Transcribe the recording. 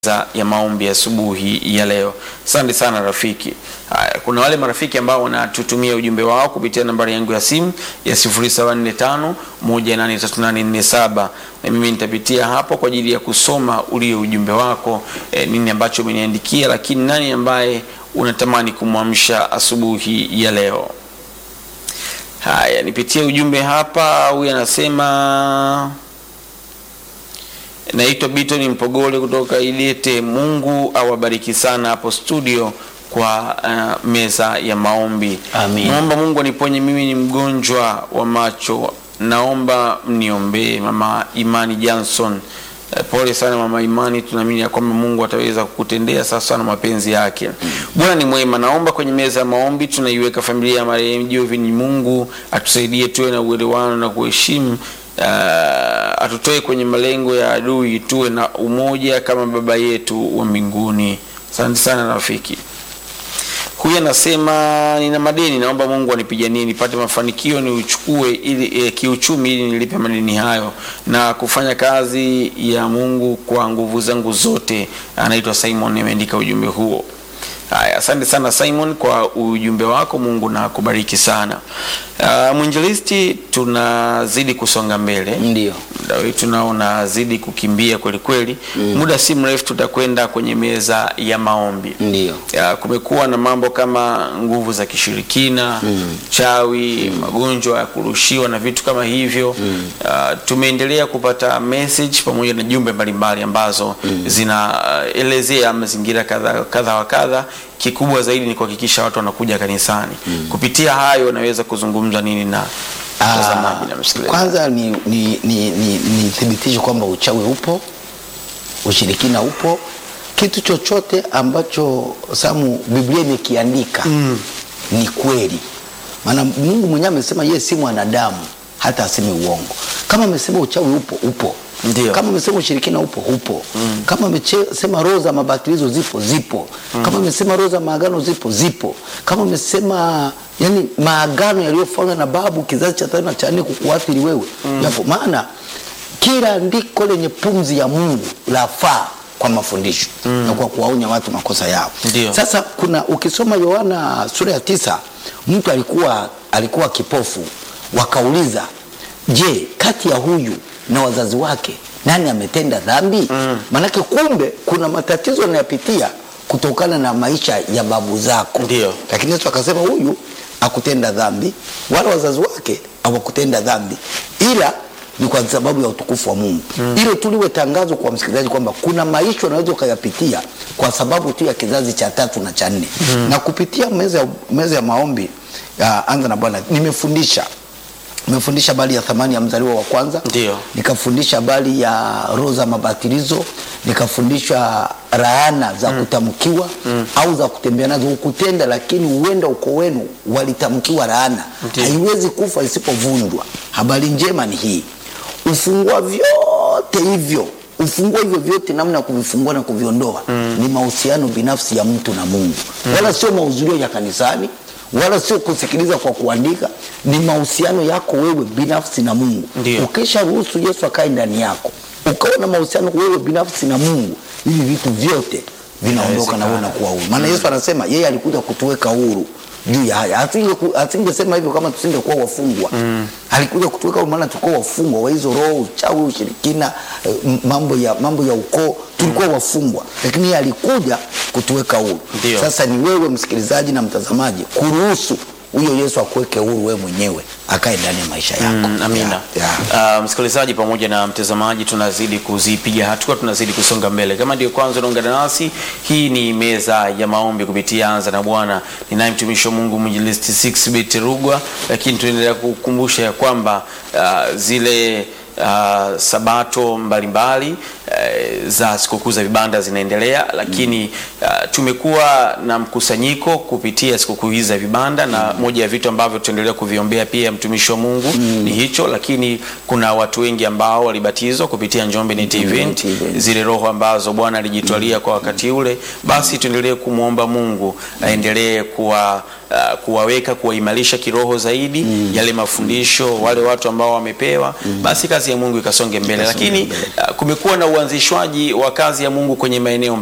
za ya maombi asubuhi ya, ya leo. Asante sana rafiki. Haya, kuna wale marafiki ambao wanatutumia ujumbe wao kupitia nambari yangu ya simu ya 0745 183847 na mimi nitapitia hapo kwa ajili ya kusoma ulio ujumbe wako, eh, nini ambacho umeniandikia, lakini nani ambaye unatamani kumwamsha asubuhi ya leo. Haya, nipitie ujumbe hapa. Huyu anasema Naitwa Bitoni Mpogole kutoka Idete. Mungu awabariki sana hapo studio kwa uh, meza ya maombi. Amin. Naomba Mungu aniponye, mimi ni mgonjwa wa macho, naomba mniombee. Mama Imani Johnson. Eh, Pole sana mama Imani, tunaamini ya kwamba Mungu ataweza kukutendea sawasawa na mapenzi yake. Bwana ni mwema. Naomba kwenye meza ya maombi tunaiweka familia ya marehemu Jovin. Mungu atusaidie tuwe na uelewano na kuheshimu uh, atutoe kwenye malengo ya adui, tuwe na umoja kama baba yetu wa mbinguni. Asante sana rafiki. Huyu anasema nina madeni, naomba Mungu anipiganie nipate mafanikio niuchukue ili e, kiuchumi ili nilipe madeni hayo na kufanya kazi ya Mungu kwa nguvu zangu zote. Anaitwa Simon, ameandika ujumbe huo. Haya, asante sana Simon kwa ujumbe wako. Mungu na kubariki sana. Uh, mwinjilisti, tunazidi kusonga mbele Ndio. muda wetu nao unazidi kukimbia kweli kweli. Muda si mrefu tutakwenda kwenye meza ya maombi. Ndio. Ya, kumekuwa na mambo kama nguvu za kishirikina chawi, magonjwa ya kurushiwa na vitu kama hivyo. Ah, tumeendelea kupata message pamoja na jumbe mbalimbali ambazo zinaelezea mazingira kadha kadha wa kadha. Kikubwa zaidi ni kuhakikisha watu wanakuja kanisani. Kupitia hayo, unaweza kuzungumza nini na mtazamaji na msikilizaji? Kwanza ni, ni, ni, ni, ni thibitisho kwamba uchawi upo, ushirikina upo, kitu chochote ambacho Samu Biblia imekiandika ni kweli, maana Mungu mwenyewe amesema yeye si mwanadamu hata aseme uongo. Kama amesema uchawi upo, upo Ndio. kama amesema ushirikina upo upo kama amesema roho za mabatilizo zipo zipo kama amesema roho za maagano zipo zipo kama amesema yani maagano yaliyofanywa na babu kizazi cha tano na cha nne kukuathiri wewe yapo maana kila andiko lenye pumzi ya Mungu lafaa kwa mafundisho na kwa kuwaonya watu makosa yao Ndio. sasa kuna ukisoma Yohana sura ya tisa mtu alikuwa alikuwa kipofu wakauliza je kati ya huyu na wazazi wake nani ametenda dhambi maanake kumbe kuna matatizo anayapitia kutokana na maisha ya babu zako Ndio. lakini Yesu akasema huyu akutenda dhambi wala wazazi wake hawakutenda dhambi ila ni kwa sababu ya utukufu wa Mungu. Hilo tu liwe tangazo kwa msikilizaji kwamba kuna maisha unaweza ukayapitia kwa sababu tu ya kizazi cha tatu na cha nne. Na kupitia meza ya, meza ya maombi ya anza na Bwana nimefundisha nimefundisha habari ya thamani ya mzaliwa wa kwanza Ndio. nikafundisha habari ya roho za mabatilizo nikafundisha laana za kutamkiwa au za kutembea nazo ukutenda lakini huenda uko wenu walitamkiwa laana Ndio. haiwezi kufa isipovunjwa habari njema ni hii ufungua vyote hivyo ufungua hivyo vyote namna ya kuvifungua na kuviondoa ni mahusiano binafsi ya mtu na mungu wala sio mahudhurio ya kanisani wala sio kusikiliza kwa kuandika ni mahusiano yako wewe binafsi na mungu Ndio. ukisha ruhusu yesu akae ndani yako ukawa na mahusiano wewe binafsi na mungu hivi vitu vyote vinaondoka na wewe unakuwa huru maana yesu anasema yeye alikuja kutuweka huru juu ya haya Asinge- asingesema hivyo kama tusingekuwa wafungwa alikuja kutuweka huru maana tulikuwa wafungwa wa hizo roho uchawi ushirikina eh, m- mambo ya mambo ya ukoo tulikuwa wafungwa lakini yeye alikuja kutuweka huru Ndio. sasa ni wewe msikilizaji na mtazamaji kuruhusu huyo yesu akuweke huru wewe mwenyewe akae ndani ya maisha yako Mm, amina. Ya, ya. Uh, msikilizaji pamoja na mtazamaji, tunazidi kuzipiga hatua, tunazidi kusonga mbele. Kama ndio kwanza unaungana nasi, hii ni meza ya maombi kupitia Anza na Bwana. Ninaye mtumishi wa Mungu mwinjilisti 6bit Rugwa, lakini tunaendelea kukumbusha ya kwamba uh, zile uh, sabato mbalimbali uh, za sikukuu za vibanda zinaendelea, lakini uh, tumekuwa na mkusanyiko kupitia sikukuu hizi za vibanda, na moja ya vitu ambavyo tutaendelea kuviombea pia mtumishi wa Mungu ni hicho, lakini kuna watu wengi ambao walibatizwa kupitia Njombe Net Event, Event. zile roho ambazo Bwana alijitwalia kwa wakati ule, basi tuendelee kumwomba Mungu aendelee kuwa uh, kuwaweka kuwaimarisha kiroho zaidi yale mafundisho wale watu ambao wamepewa, basi kazi ya Mungu ikasonge mbele, Ikasonge lakini mbele. uh, kumekuwa na uanzi uanzishwaji wa kazi ya Mungu kwenye maeneo